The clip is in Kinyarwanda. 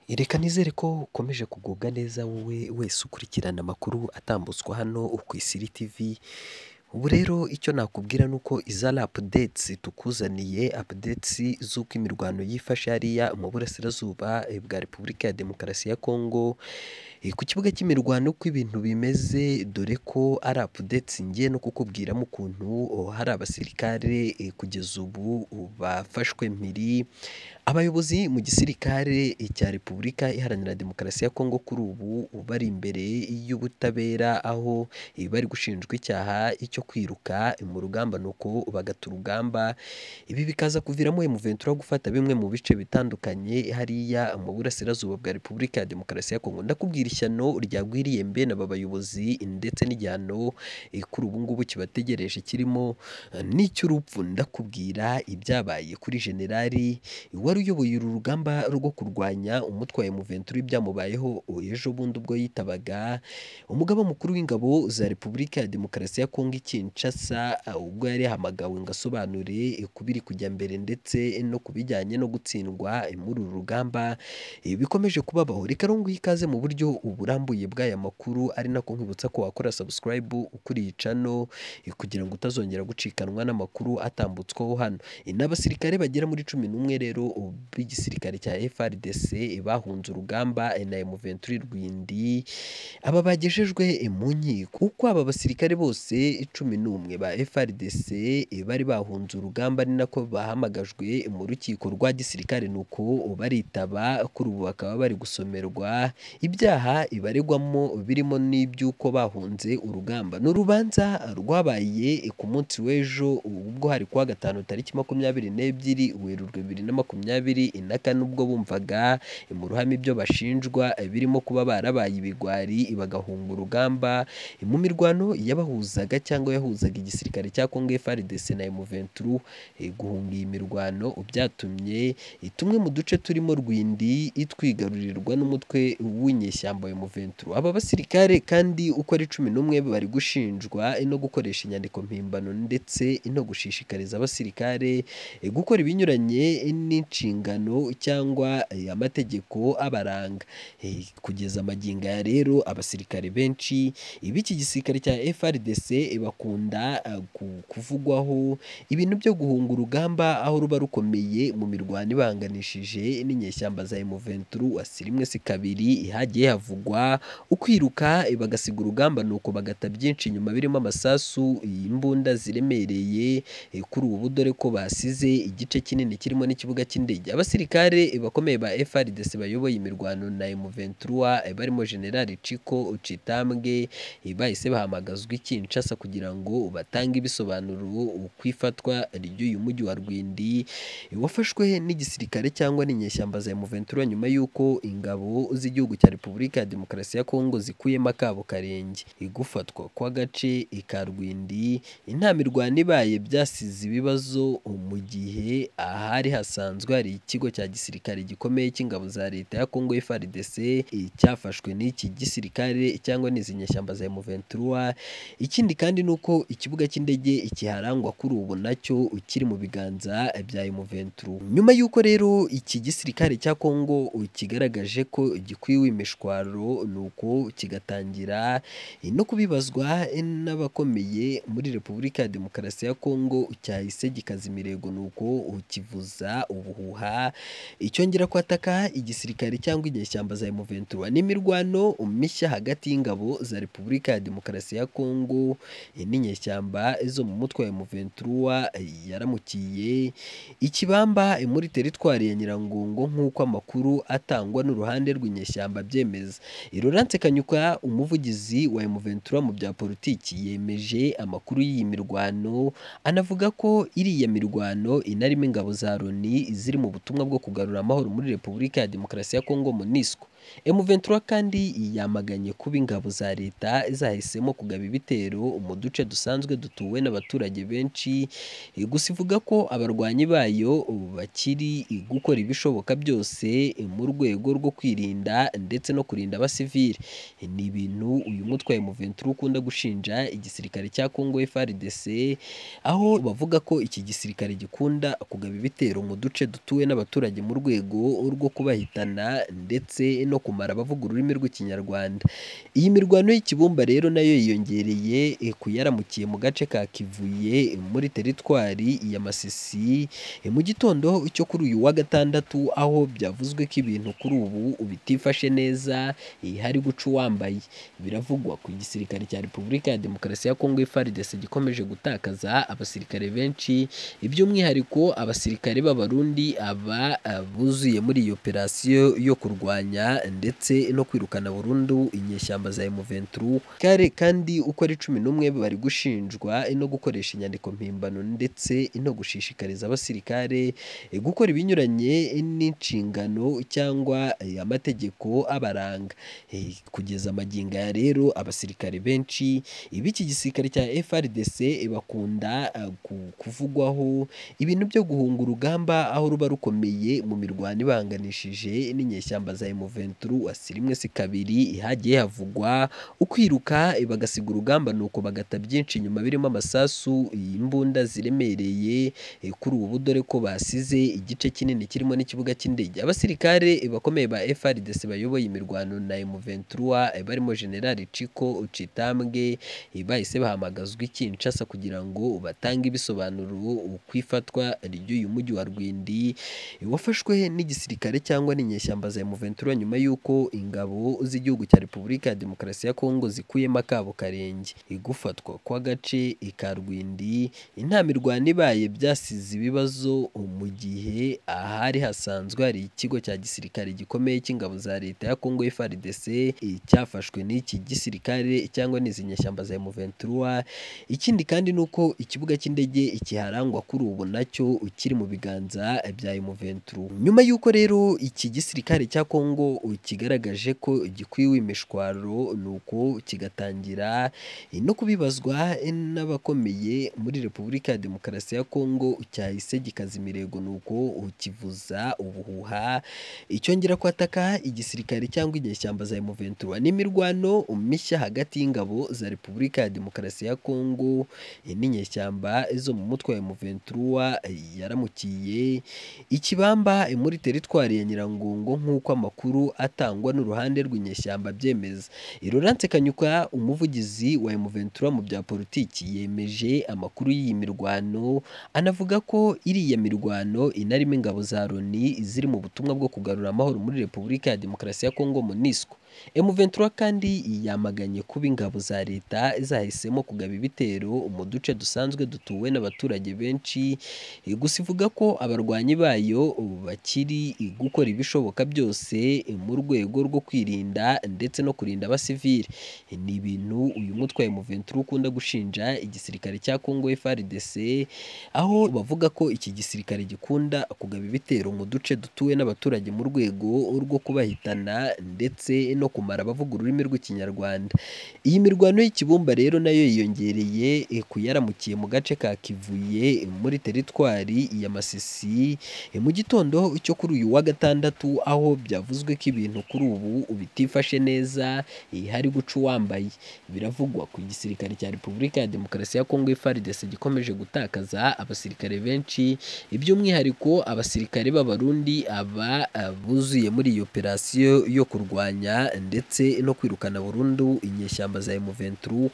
Reka nizere ko ukomeje kugubwa neza wowe wese ukurikirana amakuru atambutswa hano ku Isiri TV, ubu rero icyo nakubwira ni uko iza ari apudetsi tukuzaniye, apudetsi z'uko imirwano yifashe hariya mu burasirazuba bwa Repubulika ya Demokarasi ya Kongo, ku kibuga cy'imirwano uko ibintu bimeze, dore ko ari apudetsi ngiye no kukubwiramo ukuntu hari abasirikare kugeza ubu bafashwe mpiri, abayobozi mu gisirikare cya Repubulika Iharanira Demokarasi ya Kongo kuri ubu bari imbere y'ubutabera, aho bari gushinjwa icyaha cyo kwiruka mu rugamba nuko bagata urugamba, ibi bikaza kuviramo M23 gufata bimwe mu bice bitandukanye hariya mu burasirazuba bwa Repubulika ya Demokarasi ya Kongo, ndakubwira ishyano ryagwiriye mbene aba bayobozi ndetse n'igihano kuri ubu ngubu kibategereje kirimo n'icy'urupfu, ndakubwira ibyabaye kuri Jenerali wari uyoboye uru rugamba rwo kurwanya umutwe wa M23 byamubayeho ejo bundi ubwo yitabaga umugaba mukuru w'ingabo za Repubulika ya Demokarasi ya Kongo i Kinshasa, ubwo yari yahamagawe ngo asobanure ku biri kujya mbere ndetse no ku bijyanye no gutsindwa muri uru rugamba bikomeje kubabaho, reka rero nguhe ikaze mu buryo burambuye bw'aya makuru, ari nako nkwibutsa ko wakora subscribe kuri iyi channel kugira ngo utazongera gucikanwa n'amakuru atambutswaho hano, ni abasirikare bagera muri cumi n'umwe rero b'igisirikare cya FARDC bahunze urugamba na M23 Rwindi, aba bagejejwe mu nkiko uko aba basirikare bose cumi n'umwe ba FARDC bari bahunze urugamba ari nako bahamagajwe mu rukiko rwa gisirikare nuko baritaba, kuri ubu bakaba bari gusomerwa ibyaha ibaregwamo birimo n'iby'uko bahunze urugamba, ni urubanza rwabaye ku munsi w'ejo ubwo hari kuwa gatanu tariki makumyabiri n'ebyiri Werurwe bibiri na makumyabiri na kane ubwo bumvaga mu ruhame ibyo bashinjwa birimo kuba barabaye ibigwari bagahunga urugamba mu mirwano yabahuzaga cyangwa yahuzaga igisirikare cya Kongo FARDC na M23, guhunga iyi mirwano byatumye tumwe mu duce turimo Rwindi twigarurirwa n'umutwe w'inyeshyamba wa M23, aba basirikare kandi uko ari cumi n'umwe bari gushinjwa no gukoresha inyandiko mpimbano ndetse no gushishikariza abasirikare gukora ibinyuranye n'inshingano cyangwa amategeko abaranga, kugeza magingo aya rero abasirikare benshi b'iki gisirikare cya FARDC bakunda kuvugwaho ibintu byo guhunga urugamba, aho ruba rukomeye mu mirwano ibahanganishije n'inyeshyamba za M23, si rimwe si kabiri hagiye havugwa ukwiruka bagasiga urugamba nuko bagata byinshi inyuma birimo amasasu, imbunda ziremereye kuri ubu dore ko basize igice kinini kirimo n'ikibuga cy'indege, abasirikare bakomeye ba FARDC bayoboye imirwano na M23 barimo Jenerali Chiko Chitambwe bahise bahamagazwa i Kinshasa kugira ngo batange ibisobanuro ku ifatwa ry'uyu mujyi wa Rwindi wafashwe n'igisirikare cyangwa n'inyeshyamba za M23 nyuma y'uko ingabo z'igihugu cya Repubulika ya Demokarasi ya Kongo zikuyemo akabo karenge, gufatwa kw'agace ka Rwindi nta mirwano ibaye byasize ibibazo mu gihe ahari hasanzwe hari ikigo cya gisirikare gikomeye cy'ingabo za leta ya Kongo FARDC cyafashwe n'iki gisirikare cyangwa n'izi nyeshyamba za M23, ikindi kandi ni uko ikibuga cy'indege kiharangwa kuri ubu nacyo kiri mu biganza bya M23, nyuma y'uko rero iki gisirikare cya Kongo kigaragaje ko gikwiwe imishwaro nuko kigatangira no kubibazwa n'abakomeye muri Repubulika ya Demokarasi ya Kongo cyahise gikaza imirego nuko kivuza ubuhuha, cyongera kwataka igisirikare cyangwa inyeshyamba za M23, n'imirwano mishya hagati y'ingabo za Repubulika ya Demokarasi ya Kongo n'inyeshyamba zo mu mutwe wa M23 yaramukiye ikibamba muri teritwari ya Nyiragongo nk'uko amakuru atangwa n'uruhande rw'inyeshyamba abyemeza, Laurent Kanyuka umuvugizi wa M23 mu bya politiki yemeje amakuru y'iyi mirwano, anavuga ko iriya mirwano inarimo ingabo za Loni ziri mu butumwa bwo kugarura amahoro muri Repubulika ya Demokarasi ya Kongo MONUSCO. M23 kandi yamaganye kuba ingabo za leta zahisemo kugaba ibitero mu duce dusanzwe dutuwe n'abaturage benshi gusa ivuga ko abarwanyi bayo bakiri gukora ibishoboka byose mu rwego rwo kwirinda ndetse no kurinda abasivili ni ibintu uyu mutwe wa M23 ukunda gushinja igisirikare cya Congo FARDC aho bavuga ko iki gisirikare gikunda kugaba ibitero mu duce dutuwe n'abaturage mu rwego rwo kubahitana ndetse no kumara bavuga ururimi rw'ikinyarwanda iyi mirwano y'ikibumba rero nayo yiyongereye ku yaramukiye mu gace ka Kivuye muri teritwari ya Masisi mu gitondo cyo kuri uyu wa gatandatu aho byavuzwe ko ibintu kuri ubu bitifashe neza hari guca uwambaye biravugwa ku gisirikare cya Repubulika ya Demokarasi ya Kongo FARDC gikomeje gutakaza abasirikare benshi by'umwihariko abasirikare b'abarundi aba buzuye muri iyi operasiyo yo kurwanya ndetse no kwirukana burundu inyeshyamba za M23 kare kandi uko ari cumi n'umwe bari gushinjwa no gukoresha inyandiko mpimbano ndetse no gushishikariza abasirikare gukora ibinyuranye n'inshingano cyangwa amategeko abaranga kugeza magingo aya rero abasirikare benshi b'iki gisirikare cya FARDC bakunda kuvugwaho ibintu byo guhunga urugamba aho ruba rukomeye mu mirwano ibanganishije n'inyeshyamba za M23 si rimwe si kabiri hagiye havugwa ukwiruka bagasiga urugamba nuko bagata byinshi inyuma birimo amasasu imbunda ziremereye kuri ubu dore ko basize igice kinini kirimo n'ikibuga cy'indege abasirikare bakomeye ba FARDC bayoboye imirwano na M23 barimo General Chiko Chitambwe bahise bahamagazwa i Kinshasa kugira ngo batange ibisobanuro ku ifatwa ry'uyu mujyi wa Rwindi wafashwe n'igisirikare cyangwa n'inyeshyamba za M23 nyuma y'uko ingabo z'igihugu cya Repubulika ya Demokarasi ya Kongo zikuyemo akabo karenge igufatwa kw'agace ka Rwindi nta mirwano ibaye byasize ibibazo mu gihe ahari hasanzwe hari ikigo cya gisirikare gikomeye cy'ingabo za leta ya Kongo FARDC cyafashwe n'iki gisirikare cyangwa n'izi nyeshyamba za M23 ikindi kandi ni uko ikibuga cy'indege ikiharangwa kuri ubu nacyo kiri mu biganza bya M23 nyuma y'uko rero iki gisirikare cya Kongo kigaragaje ko gikwiwe imishwaro nuko kigatangira no kubibazwa n'abakomeye muri Repubulika ya Demokarasi ya Kongo cyahise gikaza imirego nuko kivuza ubuhuha icyongera kwataka igisirikare cyangwa inyeshyamba za M23 n'imirwano mishya hagati y'ingabo za Repubulika ya Demokarasi ya Kongo n'inyeshyamba zo mu mutwe wa M23 yaramukiye ikibamba muri teritwari ya Nyirangongo nk'uko amakuru atangwa n'uruhande rw'inyeshyamba byemeza Laurence Kanyuka umuvugizi wa M23 mu bya politiki yemeje amakuru y'iyi mirwano anavuga ko iriya mirwano inarimo ingabo za Loni ziri mu butumwa bwo kugarura amahoro muri Repubulika ya Demokarasi ya Kongo MONUSCO M23 kandi yamaganye kuba ingabo za leta zahisemo kugaba ibitero mu duce dusanzwe dutuwe n'abaturage benshi gusa ivuga ko abarwanyi bayo bakiri gukora ibishoboka byose mu rwego rwo kwirinda ndetse no kurinda abasivili ni ibintu uyu mutwe wa M23 ukunda gushinja igisirikare cya Congo FARDC aho bavuga ko iki gisirikare gikunda kugaba ibitero mu duce dutuwe n'abaturage mu rwego rwo kubahitana ndetse no no kumara bavuga ururimi rw'ikinyarwanda iyi mirwano y'ikibumba rero nayo yiyongereye ku yaramukiye mu gace ka Kivuye muri teritwari ya Masisi mu gitondo cyo kuri uyu wa gatandatu aho byavuzwe ko ibintu kuri ubu bitifashe neza hari guca uwambaye biravugwa ku gisirikare cya Repubulika ya Demokarasi ya Kongo FARDC gikomeje gutakaza abasirikare benshi by'umwihariko abasirikare b'abarundi aba buzuye muri iyi operasiyo yo kurwanya ndetse no kwirukana burundu inyeshyamba za M23